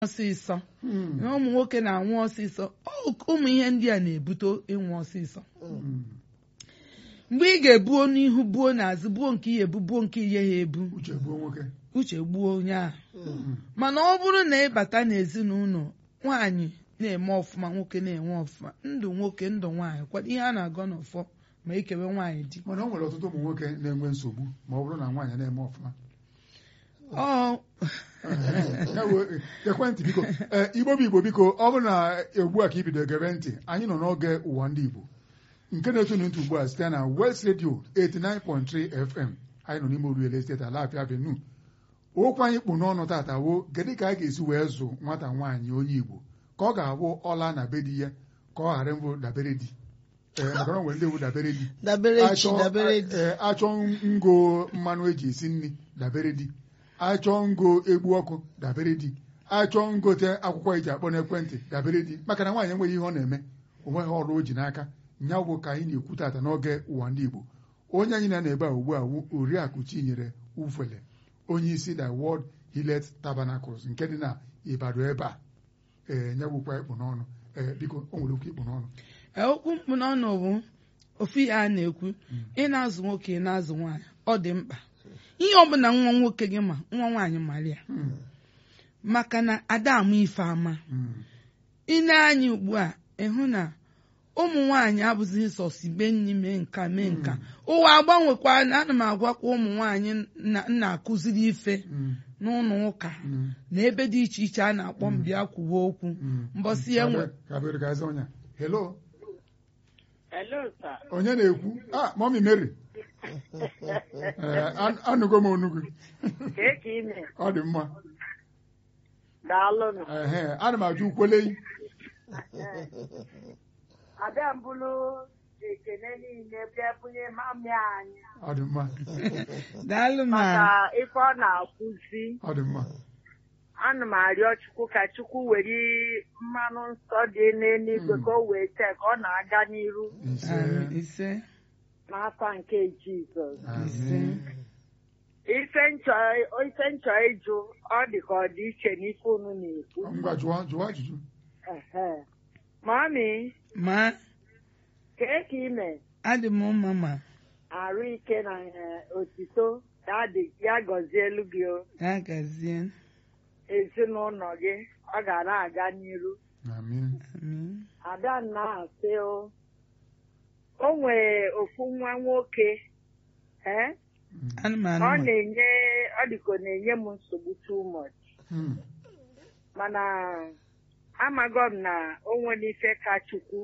ọsịsọ na ụmụ nwoke na-anwụ ọsịsọ Ọ- ụmụ ihe ndị a na-ebute ịnwụ ọsịsọ mgbe ị ga-ebuo n'ihu buo n'azụ buo nke ihe ebu buo nke ihe ha ebu uche gbuo nwoke uche gbuo onye ahụ mana ọ bụrụ na ịbata n'ezinụlọ nwaanyị na-eme ọfụma nwoke na-enwe ọfụma ndụ nwoke ndụ nwaanyị kwado ihe a na-agọ n'ọfọ ma ekewe nwaanyị di mana o nwere ọtụtụ ụmụ nwoke na-enwe nsogbu ma ọ bụrụ na nwaanyị na-eme ọfụma ọ Ya wee- ekwentị biko ee igbo bụ igbo biko ọ bụrụ na ugbu a ka i bido gere ntị anyị nọ n'oge ụwa ndị igbo nke na-etonu ntị ugbu a site na West Radio 89.3 FM anyị nọ n'ime Oruele steeti Alafia Avenue okwu anyị kpụ n'ọnụ tata wo kedu ka a ga-esi wee zụ nwata nwaanyị onye igbo ka ọ ga-abụ ọla na be di ya ka ọ ghara mbụ dabere di ee maka na o nwere ndị ewu dabere di dabere chi Achọ- dabere di ee, achọ ngo mmanụ eji esi nri dabere di achọ ngo egbu ọkụ dabere di achọ ngote akwụkwọ eji akpọ n'ekwentị dabere di maka na nwaanyị enweghị ihe ọ na-eme onweghị ọrụ o ji n'aka nya bụ ka anyị na-ekwu tata n'oge ụwa ndị Igbo onye anyị na ebe a ugbu a wu oriakụ Chinyere Ufele onye isi na World Hillet Tabernacles nke dị na Ibadan ebe a ee nyegwukwa ikpụ n'ọnụ ee biko o nwere okwu ikpụ n'ọnụ Ee, okwu mkpu n'ọnụ bụ ofu ihe a na-ekwu ị na-azụ nwoke ị na-azụ nwaanyị ọ dị mkpa ihe ọbụla nwa nwoke gị ma nwa nwaanyị mara ya Mm, maka na ada ama ife ama mm, ị na-anya ugbu a ịhụ na ụmụ nwaanyị abụzighị sọsi be nni mee nka mee nka ụwa agbanwekwa na ana m agwakwa ụmụ nwaanyị na- na-akụziri ife mm, n'ụlọ ụka mm. na ebe dị iche iche a na-akpọ mbịa kwuwe okwu mbọsị ya nwe Kabere ka aza onye a. hello Hello, sir. onye na-ekwu ah mọmi Mary Ee, an- anụgo m onugwu Kee ka ime? ọ dị mma Daalụnụ. ehe ana m ajụ ukweleyi Ada mbụlụ ekene niile bịa bunye mami anyị ọ dị mma daalụ ma maka ife ọ na-akwụzi. ọ dị mma Ana m arịọ Chukwu ka Chukwu were mmanụ nsọ dị n'eluigwe ka o wee tee ka ọ na-aga n'iru ise Amen. ise n'afa nke Jizọs. ise amen Ife nchọ ife nchọ ịjụ ọ dị ka ọ dị iche n'ife unu na-ekwu. ngwa jụọ jụọ ajụjụ Ehe. Mami, ma kee ka ime? adị m mma ma arụ ike na eh, otito ya dị ya gọzie elu gị o ya gazie ezinụlọ gị ọ ga na-aga n'iru amen Amen. ada na-asị o o nwere ofu nwa nwoke eh ana m ọ anụ ma na-enye ọ dịka ọ na-enye m nsogbu too much Hmm. mana amago m na o nwere ife ka chukwu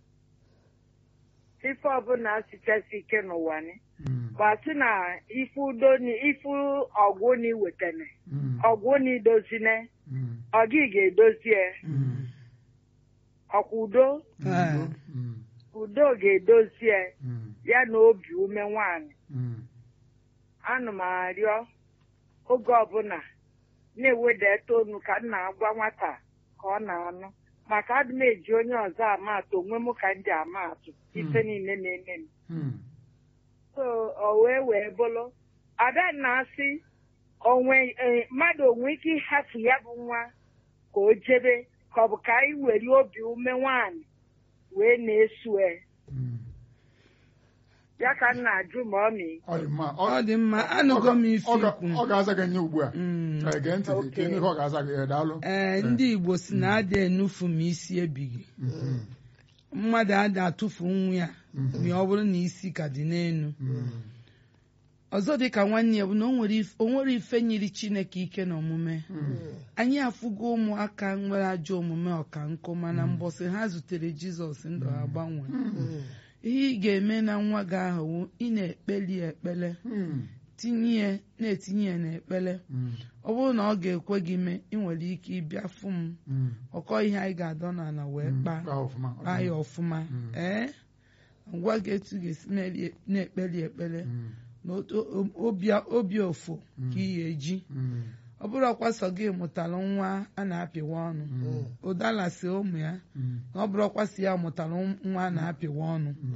ife ọbụla sichasi ike n'ụwa ni Hmm. gbasị na ife udo ni ife ọgwụ ni wetene Hmm. ọgwụ ni dozine Hmm. ọ gị ga-edozie Hmm. ọkwa udo Ah. Hmm. udo ga-edozie Hmm. ya na obi ume nwanyị Hmm. ana m arịọ oge ọbụla na-ewedata onu ka m na-agwa nwata ka ọ na-anụ maka adị m eji onye ọzọ ama atụ onwe m ka m ji ama atụ ife niile na-eme m Hmm. so o wee wee bụrụ ada na-asị onwe eh, mmadụ onwe ike ịhafụ ya bụ nwa ka o jebe ka ọ bụ ka anyị were obi ume nwaanyị wee na-esue Hmm. ya ka m na-ajụ ma ọ mee ọ dị mma ọ dị mma anụgo m ife ọ ga- ikwu ọ ga-aza gị nye ugbu a Mm. Ee, gee ntị Okay. ka ihe ọ ga-aza gị ee, daalụ ee ndị igbo si na ada enufu ma isi ebighị Mhm. mmadụ ada atụfu nwa ya Mhm. ma ọ bụrụ na isi ka dị n'elu Hmm. ọzọ dị ka nwanne ya bụ na o nwere if- o nwere ife nyiri chineke ike n'omume Hmm. anyị afụgo ụmụaka nwere ajọ omume ọka nkụ mana mbọsị ha zutere jizọs ndụ ha gbanwee ihe ị ga-eme na nwa gị ahụ wụ ị na-ekpeli ya ekpele Hmm. tinye ya na-etinye ya n'ekpele Hmm. ọ bụrụ na ọ ga-ekwe gị mee ị nwere ike ịbịa fụ m Hmm. ọkọ ihe anyị ga-adọ n'ala wee Hmm. kpaa Kpaa ọfụma, ọ dị kpaa ya mma. ọfụma Mm. ee ngwa gị etu ga-esi na-eli- na-ekpeli ekpele Hmm. na otu- o- obi obi ofo Mm. ka ị ga-eji Hmm. ọ bụrụ ọkwa sọ gị mụtara nwa a na-apịwa ọnụ Hmm. ụdala si ụmụ ya Hmm. na ọ bụrụ ọkwa si ya mụtara nwa a na-apịwa ọnụ Hmm.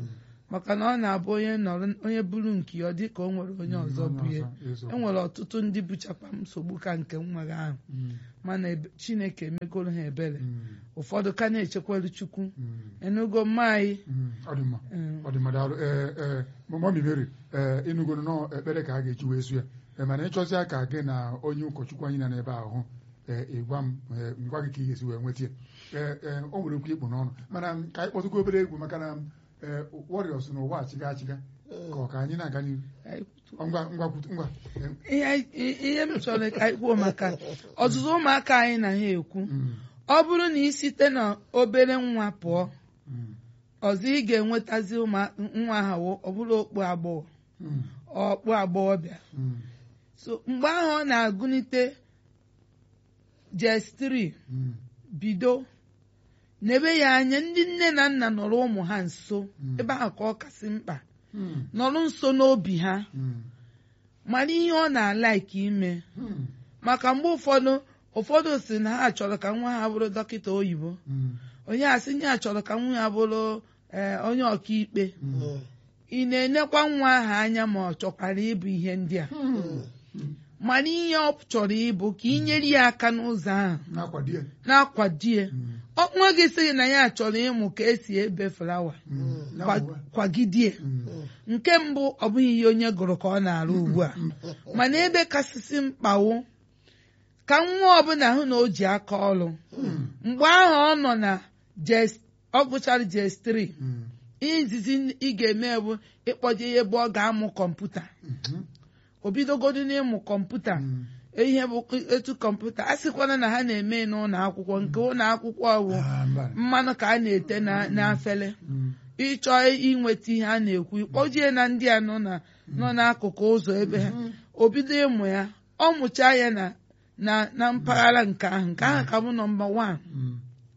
maka na ọ na-abụ onye nọrọ onye buru nke ya ọ dị ka o nwere onye ọzọ bụ ihe eziokwu. enwere ọtụtụ ndị buchakwa nsogbu ka nke m nwere ahụ Mm, mana ebe- chineke emegoro ha ebere mm, ụfọdụ ka na-echekwelu chukwu mm, enugo mma anyị mm. ọ dị mma mm, ọ dị mma daalụ ee ee mọmi mary ee ịnụgoro nọ ekpere ka a ga-eji wee su ya Ee, mana ịchọzịa ka gị na onye ụkọchukwu anyị nọ n'ebe ahụ ee ịgwa m ee, ngwa gị ka ị ga-esi wee nweta ya ee ee o nwere okwu ikpu n'ọnụ mana m, ka anyị kpọtụgo obere egwu maka na ee warriors na ụwa achịga achịga ka ọ ka anyị na-aga n'ihu anyị- Ọ, ngwa ngwa kwutu- ngwa Ee, ihe ihe m chọrọ ka anyị kwuo maka ọtụtụ ụmụaka anyị na ha ekwu mm, ọ bụrụ na ị site na obere nwa pụọ mm, ọzọ ị ga-enwetazi ụmụ- nwa ha ọ bụrụ okpu agbọghọ mm, ọkpụ agbọghọbịa mm, so mgbe ahụ ọ na-agụnite jestri mm, bido n'ebe ya anya ndị nne na nna nọrọ ụmụ ha nso Mm. ebe ahụ ka ọ kasị mkpa mm, nọrọ nso n'obi ha mm, mara ihe ọ na-alaiki ime mm, maka mgbe ụfọdụ ụfọdụ si na ha chọrọ ka nwa ha bụrụ dọkịta oyibo mm, onye asị nye ha chọrọ ka nwa ha bụrụ ee, onye ọkaikpe mm, ị na-enekwa nwa ahụ anya ma ọ chọkwara ịbụ ihe ndị a mm. mana ihe ọ chọrọ ịbụ ka ị nyere ya aka n'ụzọ ahụ na-akwado ya na-akwado ya Mm, Ọ- nwa gị sịghị na ya chọrọ ịmụ ka esi ebe flawa mm, kwa- na-akwado. kwagidie Mm, nke mbụ ọ bụghị ihe onye gụrụ ka ọ na-arụ ugbu a mana ebe kasịsị mkpawo ka nwa ọbụla hụ na o ji aka ọrụ mm, mgbe ahụ ọ nọ na jes- ọ gụchara jes3 mm, ihe izizi ị ga-eme bụ ịkpọje ya ebe ọ ga-amụ kọmputa mhm, o bidogodo n'ịmụ kọmputa mm. ihe bụ etu kọmputa a sịkwana na ha na-eme n'ụlọ akwụkwọ nke ụlọ akwụkwọ bụ Ah, mba. mmanụ ka a na-ete na- n'afele Mm, ịchọ inweta ihe a na-ekwu ịkpọjie na ndị a nọ na nọ n'akụkụ ụzọ ebe ha o bido ịmụ ya ọ mụchaa ya na na na mpaghara nke ahụ nke ahụ ka bụ nọmba wan mm,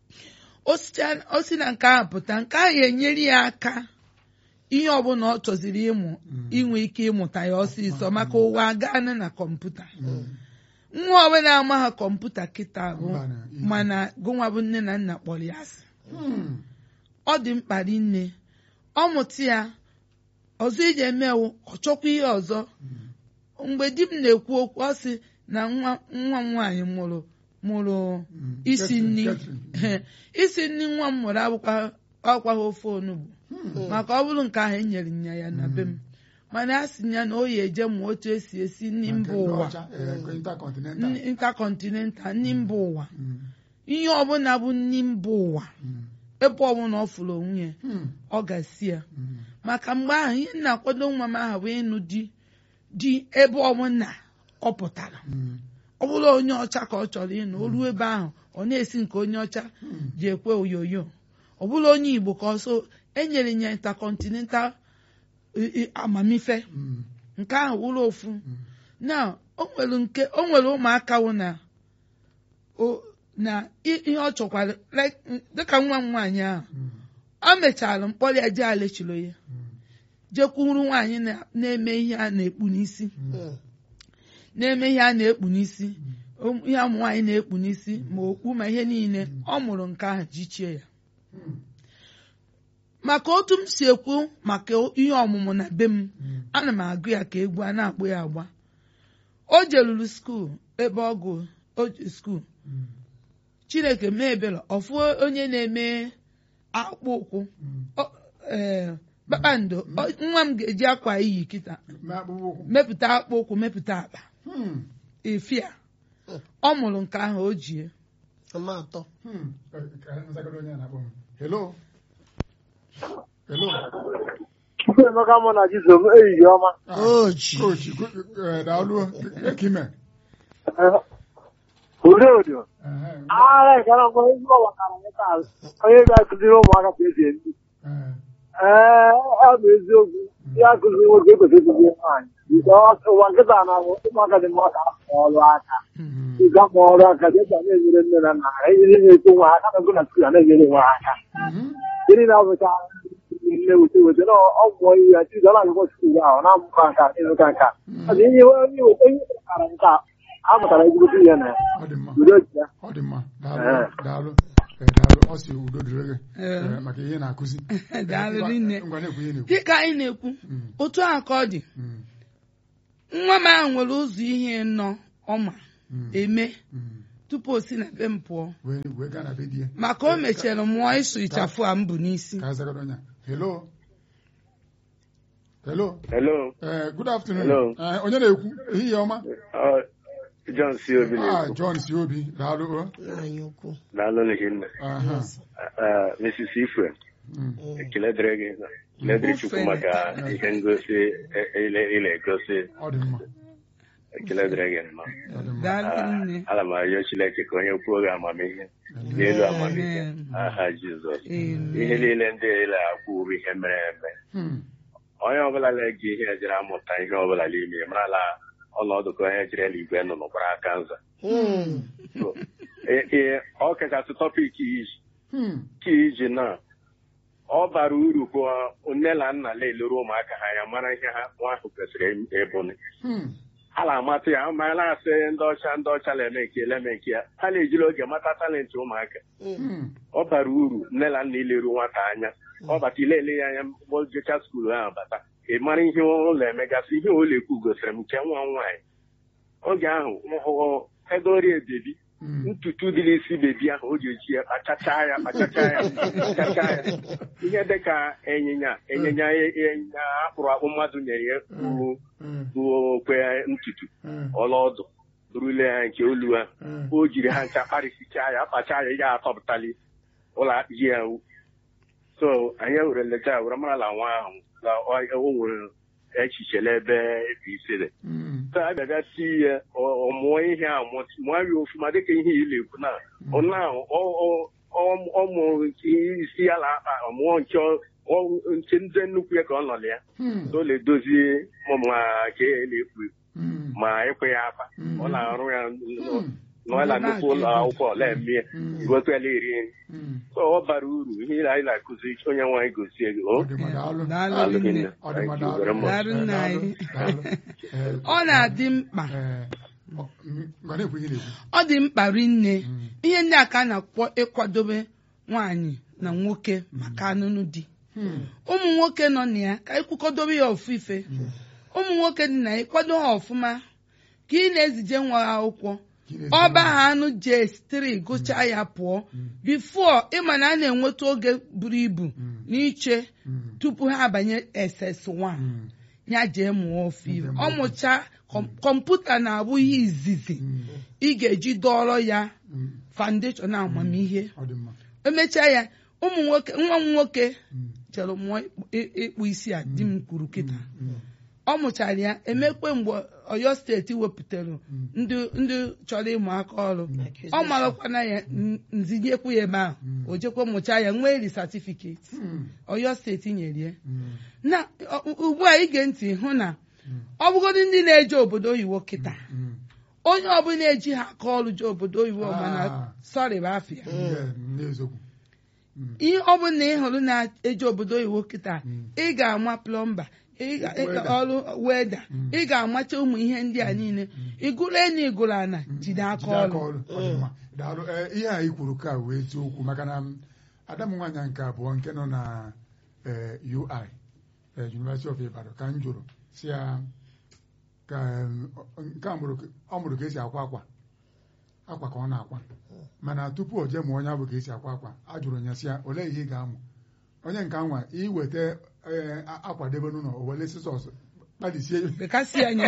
o sicha- o si na nke ahụ pụta nke ahụ enyere ya aka ihe ọbụla ọ chọziri ịmụ inwe ike ịmụta ya ọsịsọ maka ụwa agaana na kọmputa mm. nwa ọbụla ama ha kọmputa kịta bụ Mba na ihe. mana gụnwa bụ nne na nna kpọrọ ya asị Mm, ọ dị mkpa rinne ọ mụta ya ọzọ iji emewu ọ chọkwa ihe ọzọ mgbe di m na-ekwu okwu ọ sị na nwa nwa m nwaanyị mụrụ mụrụ mm. isi Catherine, nri Catherine. isi nri nwa m mụrụ akwụkwa ọkwaghị ofe onugbu Mm, maka ọ bụrụ nke ahụ enyere nya ya na be m mana a sị ya na o yi eje mụọ otu esi esi nri nke mba ndị ụwa ọcha, eh, intercontinental. nri intercontinental nri mba ụwa Mm, ihe ọbụla bụ nri mba ụwa mm, ebe ọbụla ọ fụrụ onwe ya mm, ọ ga-esi ya mm. maka mgbe ahụ ihe m na-akwado nwa m ahụ bụ ịnụ di di ebe ọbụla ọ pụtara Mm, ọ bụrụ onye ọcha ka ọ chọrọ ịnụ o ruo ebe ahụ ọ na-esi nke onye ọcha mm, ji ekwe oyoyo ọ bụrụ onye igbo ka ọsọ enyere ya intercontinental i- i- amamife mm, nke ahụ wụrụ ofu mm. na o nwere nke o nwere ụmụaka wụ na o na i- ihe ọ chọkwara like, dịka nwa m nwaanyị ahụ Mm, o mechara mkpọrọ ya jee alechiro ya mm, jekwuru nwaanyị na- na-eme ihe a na-ekpu n'isi mm. na-eme ihe a na-ekpu n'isi O- ihe ụmụ nwaanyị na-ekpu n'isi ma okpu ma ihe niile ọ mụrụ nke ahụ jichie ya Mm, maka otu m si ekwu maka ihe ọmụmụ na be m mm, ana m agụ ya ka egwu a na-akpụ ya agba o jeruru skuul ebe ọ gụ o ji skuul mm, chineke mee ebere ọfụ onye na-eme akpụkpọ ụkwụ mm. Ọ- ee, kpakpando ọ- nwa m ga-eji akwa iyi kịta Ma akpụkpọ ụkwụ. mepụta akpụkpọ ụkwụ mepụta akpa Mm, efia ọ mụrụ nke ahụ o jie ọma atọ mm. Eh, ka nzagoro onye a na-akpọ m. Hello? Hello? Chukwuemeka mụ na Jizọs ehihie ọma Ah, oji Coach, go- eh, daalụ. Ekime. udo udo Eh, agha ekere mgbe ezigbo gbakara nkịta azụ onye ga-akụziri ụmụaka ka esi ebi eh, ee ọ bụ eziokwu ihe akụziri nwoke ekwesịrị ịkụziri nwaanyị Because ụwa nkịta na-abụ ụmụaka dị mma ka afọ ọrụ aka mm, ịga ma ọrụ aka dịka na-enyere nne na nna ha ejiri na-eto nwa ha aka na na skuul na-enyere nwa ha aka mhm. gịnị na-abụcha nne wete wete na ọ mụọ ihe ya chizo na-agụkọ skuul ahụ na-amụkọ nka ịzụka nka ọ dị ihe onye weta onye mụtara nka a mụtara ezigbo ihe na ya Ọ dị mma. udo ji ya Ọ dị mma. Daalụ. Eh. Daalụ. Eh, daalụ ọ si udo dịrị gị Ee. eh, maka ihe ị na-akụzi Daalụ Eh, ngwa- rinne. ngwa na-ekwu ihe na-ekwu dịka anyị na-ekwu Mm, otu a ka ọ dị mm, nwa m ahụ nwere ụzọ ihe nọ ọma mm, eme mm. tupu o si na be m pụọ wee wee gaa na be di ya maka o mechara mụọ ịsụ ịchafụ a m bụ n'isi ka a zagoro onye a. hello hello Hello, Eh, good afternoon Hello. Eh, onye na-ekwu ehihie ọma uh, John C. Obi Ah, na-ekwu. John si obi daalụ o. anyị ukwu Daalụ n'ihinne. Aha. Uh, Mrs. Ife, Mm, ekele dịrị gị. Ekele dịrị Chukwu maka ihe ngosi e- ile ị na-egosi. ọ dị mma Ekele dịrị gị nnọọ. ọ dị mma daalụ Ah, nne Ana m arịọ Chineke ka onye kwuo gị amamihe n'elu amamihe Amen. aha Jizọs. Amen. Ihe niile ndị ile akwụ bụ ihe mere eme. Hmm, Onye ọbụla na-eji ihe ejiri amụta ihe ọbụla n'ime ya marala ọnọdụ ka onye jiri eluigwe nọ n'ụkwara aka nza. So, e- e- ọ kachasị tọpik iji hmm, ka iji na ọ bara uru bụ nne na nna na-elere ụmụaka ha ya mara ihe ha nwa ahụ kwesịrị ịbụ hmm, ha na-amata ya ma na-asị ndị ọcha ndị ọcha na-eme nke ya eme nke ya ha na-ejiri oge mata talenti ụmụaka hmm, ọ bara uru nne na nna ileru nwata anya ọ bata ilele ya anya mgbe o jecha skuulu ahụ bata ị mara ihe ụlọ emegasị ihe ụlọ ekwu gosiri m nke nwa m nwaanyị oge ahụ hụ edorie bebi hmm. ntutu dị n'isi bebi ahụ o ji eji ya kpachacha ya kpachacha ya kpachacha ya ihe dịka ịnyịnya ịnyịnya ịnyịnya akpụrụ akpụ mmadụ nyere ya bụ Hmm, bụ okwe ntutu hmm, ọlaọdụ rule ya nke olu ha hmm. o jiri ha ncha kparịsichaa ya kpacha ya ya atọpụtali ụlọ ji ya wu so anyị were lecha were mara na nwa ahụ na ọ- o nwere echiche n'ebe ebe isi dị Hmm, so a bịaga ti ya ọ ọ mụọ ihe a mụọ mụọ ya ofuma dịka ihe ị na-ekwu na ọ na ọ- ọ- ọ- ọ mụrụ nke isi ya na akpa ọ mụọ nke ọ- ọ- nke ndị nnukwu ya ka ọ nọ na ya hmm, so ọ na-edozi ma ka e na-ekwu hmm, ma ịkwe ya afa Mm. ọ na-arụ ya hmm, nọ na nnukwu ụlọ akwụkwọ ọla eme ya Mm. gokwela iri nri hmm. so ọ bara uru ihe anyị na-akụzi onye nwaanyị gosie gị Ọ o dị mma, daalụ. Daalụ Daalụ nne. hinne. Ọ dị mma, Thank you daalụ. very much. Daalụ nna Eh, anyị. daalụ, daalụ. Eh, ọ na-adị mkpa eh, ọ- mm, ngwa na-ekwu ihe na-ekwu ọ dị mkpa rinne Mm. ihe ndị a ka a na-akpọ ịkwadobe nwaanyị na nwoke maka anụnụ di Hmm, ụmụ nwoke nọ na ya ka anyị kwukọdobe ya ofu ife ụmụ nwoke dị na ya ịkwado ha ọfụma ka ị na-ezije nwa ha akwụkwọ gị na-ezi ọba nwa. ha anụ jes3 gụchaa ya pụọ bifo ịma na a na-enweta oge buru ibu n'iche Hmm, tupu ha abanye ss1 hmm, ya jee mụọ ofu ife Nke ọ mbụ. mụcha kọm- kọmputa na-abụ ihe izizi hmm, ị ga-eji dọrọ ya hmm. foundation amamihe Ọ dị mma. emechaa ya ụmụ nwoke nwa m nwoke Hmm, chere mụọ ịkpụ- ịkpụ isi a di m kwuru kịta hmm, ọ mụchara ya emekwe mgbe Ọyọ steeti wepụtara ndị ndị chọrọ ịmụ aka ọrụ ọ marakwana ya n- nzinyekwu ya ebe ahụ o jekwa mụchaa ya nwee ri satifiketi hmm, Ọyọ steeti nyere ya hmm. na ọ- ugbu a ige ntị hụ na ọ bụgodị ndị na-eje obodo oyibo kịta Hmm. onye ọbụla eji ha aka ọrụ je obodo oyibo mana Ah. sọrị bụ afịa Yeah, n'eziokwu. ihe ọ bụla ị hụrụ na-eje obodo oyibo kịta Mm. ị ga-ama plọmba ị ga- ị ga- Weda. ọrụ weda Mm. ị ga-amacha ụmụ ihe ndị a niile ịgụrụ enyi ịgụrụ ana jide aka Jide aka ọrụ ọrụ. Ọ dị mma. Daalụ. Eh, ihe a i kwuru ka wee eziokwu maka na m, ada m nwaanyị nke abụọ nke nọ na eh, UI eh, University of Ibadan ka m jụrụ si ya ka em, ọ- nke a mụrụ ka- ọ mụrụ ka esi akwa akwa akwa ka ọ na-akwa mana tupu o jee mụọ onye abụ ka esi akwa akwa a jụrụ ya si ya olee ihe ị ga-amụ onye nke anwa iweta eh, a- akwa debe n'ụlọ o were sizọs kpalisie ya bekasị anya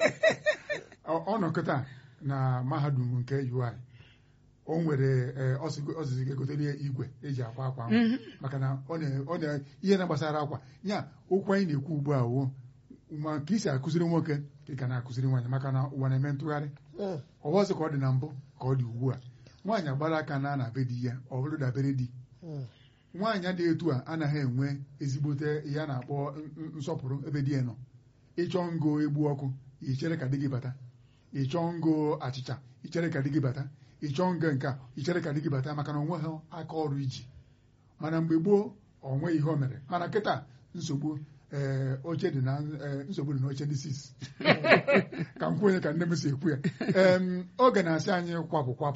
ọ ọ nọ kịta na mahadum nke UI o nwere eh, ọsịgo- ọzịzị ga-egotere ya igwe eji akwa akwa ahụ Mhm. maka na ọ na ọ na ihe na-gbasara akwa ya okwu anyị na-ekwu ugbu a wo ma ka isi akụziri nwoke ka ị ka na-akụziri nwaanyị maka na ụwa na-eme ntụgharị ọwọzị ka ọ dị na mbụ ka ọ dị ugbu a nwaanyị agbara aka na na be di ya ọ bụrụ dabere di nwaanyị dị etu a anaghị enwe ezigbote ihe a na-akpọ n- n- nsọpụrụ ebe di ya nọ ịchọ ngo egbu ọkụ ichere ka di gị bata ịchọ ngo achịcha ichere ka di gị bata ịchọ ngo nke a ichere ka di gị bata maka na onwe ha aka ọrụ iji mana mgbe gboo ọ nweghị ihe o mere mana kịta nsogbu ee oche dị na ee, nsogbu dị n'oche dị sis ka m kwuo onye ka nne m si ekwu ya Em, oge na-asị anyị kwapụ kwapụ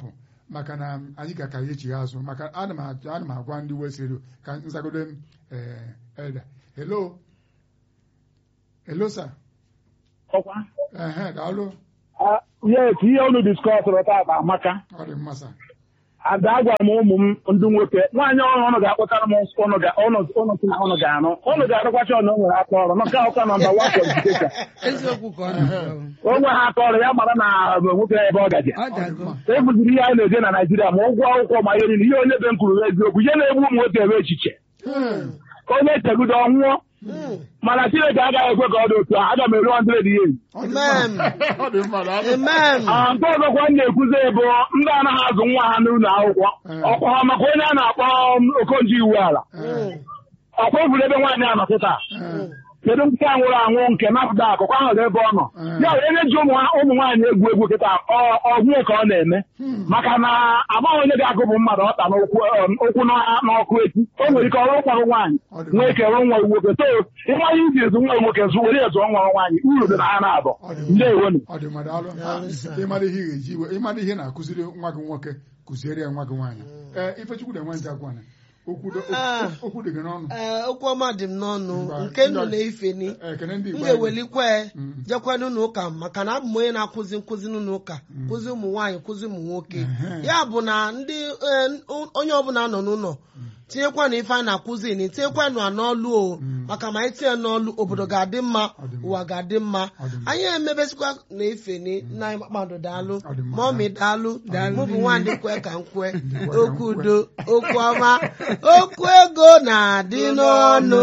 maka na anyị ga-aka ya echi azụ maka ana m ajụ- ana m agwa ndị West Radio ka nzagodo m eh, elda hello hello sir ọkwa ehe daalụ yes ihe unu diskọsụrụ taata amaka ọ dị mma sir ada agwara m ụmụ m ndị nwoke nwaanyị ọrụ ụnụ ga-akpụtara m ụnụ ga- ụnụ ụnụ si na ụnụ ga-anụ ụnụ ga-arụkwacha ọnụ o nwere aka ọrụ nke ọka nọmba wan kwalifikeshọn eziokwu ka ọ na-akọ o nwe ha aka ọrụ ya mara na nwoke ebe ọ gaje ọ dago ebuziri ihe a na-eje na Naịjirịa ma ụgwọ akwụkwọ ma ihe niile ihe onye be m kwuru eziokwu ihe na-egbu ụmụ nwoke ebe echiche onye chegudo ọnwụọ mana Chineke agaghị ekwe ka ọ dị otu a aga m eru 100 years Ọ dị mma. Amen. ọ dị mma daalụ Amen. Ah, nke ọzọkwa m na-ekwuzi bụ ndị anaghị azụ nwa ha n'ụlọ akwụkwọ Mm. ọkwa ha maka onye a na-akpọ um, okonjo iwu ala Eh, ọkwa eburu ebe nwaanyị a nọ kịta eh, kedu nke a nwụrụ anwụ nke napụta akụkọ ahụ dị ebe ọ nọ Mm. ya onye na-eji ụmụ ụmụ nwaanyị egwu egwu kịta ọ- ọgwụ ka ọ na-eme maka na amaghị onye ga-agụpụ mmadụ ọta n'ụkwụ um, ụkwụ n'ọ- n'ọkụ echi o nwere ike ọrụ kwarụ nwaanyị Ọ dị nwee ike rụ nwa nwoke so ịnwaanyị iji ezu nwa nwoke zụ were ezu nwa nwaanyị uru dị na ha na-abụ Ọ dị mma. ndewonu ọ dị mma daalụ Daalụ, sir. ịmara ihe ị ga-eji iwe ịmara ihe na-akụziri nwa gị nwoke kụziere ya nwa gị nwaanyị ee ifechukwu na enwe nje agwana okwu dị- Ah. okwu dị gị n'ọnụ Ee, okwu ọma dị m n'ọnụ Ngwa, nke ndụ ngwa. na ifeni Eh, ekene ndị m Igbo anyị. ga-ewelikwe Mm. jekwa n'ụlọ ụka maka na abụ m onye na-akụzi nkụzi n'ụlọ ụka kụzi ụmụ nwaanyị kụzi ụmụ nwoke Ehe. ya bụ na ndị eh, onye ọbụla nọ n'ụlọ tinyekwa na ife a na-akụzi na tinyekwa na n'ọlụ o maka ma anyị tinye n'ọlụ obodo ga-adị mma Ọ dị mma. ụwa ga-adị mma Ọ dị mma. anyị emebesikwa na ifeni nna anyị kpakpando daalụ Ọ dị mma. mọmi daalụ Daalụ. mụ bụ nwaanyị kwe ka m kwe ka okwu m kwe. udo okwu ọma okwu ego na-adị n'ọnụ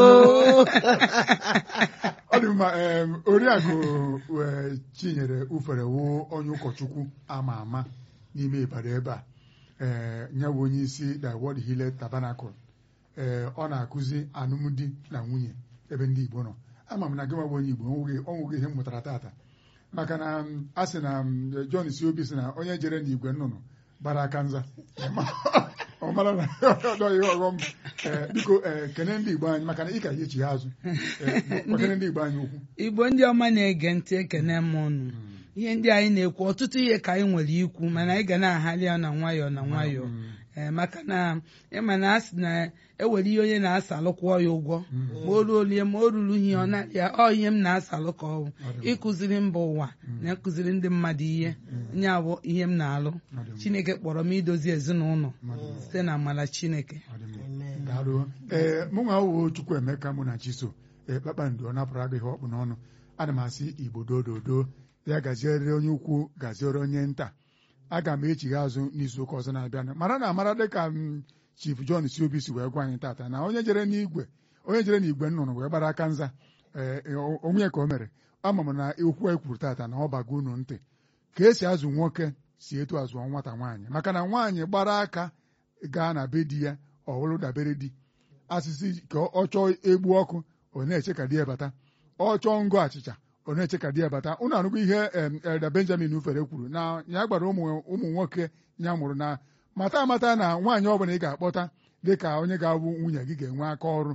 ọ dị mma em, oriakụ eh, chinyere ufere wụ onye ụkọchukwu ama ama n'ime ịbara ebe a ee ya bụ onye isi the World Healer Tabernacle ee ọ na-akụzi alụmdi na nwunye ebe ndị Igbo nọ ama m na gị nwa bụ onye Igbo onweghị onweghị ihe m mụtara tata maka na m, a sị na m, John si obi sị na onye jere n'igwe nnụnụ gbara aka nza ọ mara na ọ dọghị ihe ọghọm Ee, biko ee, kene ndị Igbo anyị maka na ị ka echi ha azụ Ee, gbakene ndị Igbo anyị okwu igbo ndị ọma na-ege ntị ekene m ụnụ ihe ndị anyị na-ekwu ọtụtụ ihe ka anyị nwere ikwu mana anyị ga na-ahali ya na nwayọọ na nwayọọ ee maka na ịma na a sị na ewere ihe onye na-asalụkwọ ya ụgwọ ma o ruo olie ma o ruru ihe ọ na ya ọ ihe m na-asalụ ka ọ bụ ịkụziri mba ụwa na ịkụziri ndị mmadụ ihe nye bụ ihe m na-alụ chineke kpọrọ m idozi ezinụlọ site na amala chineke Ọ dị mma. daalụ ee mụ nwa wo Chukwuemeka mụ na Chiso ee kpakpando ọ napụrụ aga ihe ọkpụ n'ọnụ ana m asị Igbo dododo ya gaziere onye ukwu gaziere onye nta aga m echigha azụ n'izu ụka ọzọ na-abịanụ mara na amara dịka m Chief John si obi si wee gwa anyị tata na onye jere n'igwe onye jere n'igwe nnụnụ wee gbara aka nza ee o- onwe ka o mere ama m na okwu anyị kwuru tata na ọ bago unu ntị ka esi azụ nwoke si etu azụọ nwata nwaanyị maka na nwaanyị gbara aka gaa na be di ya ọ hụrụ dabere di asịsị ka ọ chọọ egbu ọkụ ọ na-eche ka di ya bata ọ chọọ ngụ achịcha ọ na-eche ka di ya bata unu anụgo ihe em, Elder Benjamin Ufere kwuru na ya gbara ụmụ ụmụ nwoke ya mụrụ na mata amata na nwaanyị ọbụla ị ga-akpọta dị ka onye ga-abụ nwunye gị ga-enwe aka ọrụ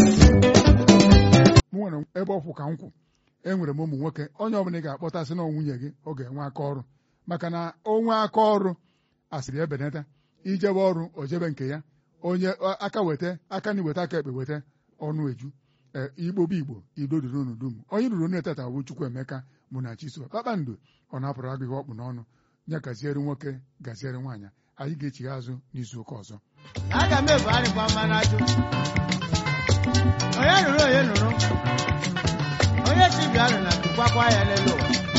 m nwere ebe ọkwụ ka nkwụ enwere m ụmụ nwoke onye ọbụla ị ga-akpọta sị na ọ nwunye gị ọ ga-enwe aka ọrụ maka na onwe aka ọrụ asịrị ebenata ijebe ọrụ o jebe nke ya onye ọ- aka weta aka na iweta aka ekpe weta ọnụ eju ee, igbo bụ igbo ido duru unu dum onye ruru onu etata bụ Chukwuemeka mụ na Chiso kpakpando ọ na-apụrụ agụ ihe ọkpụ n'ọnụ ya gaziere nwoke gaziere nwaanyị anyị ga-echigha azụ n'izu ụka ọzọ aga m ebu arịkwa mma n'ajụ onye nụrụ onye nụrụ onye si bịa nụ na kwakwa ya n'elu ụwa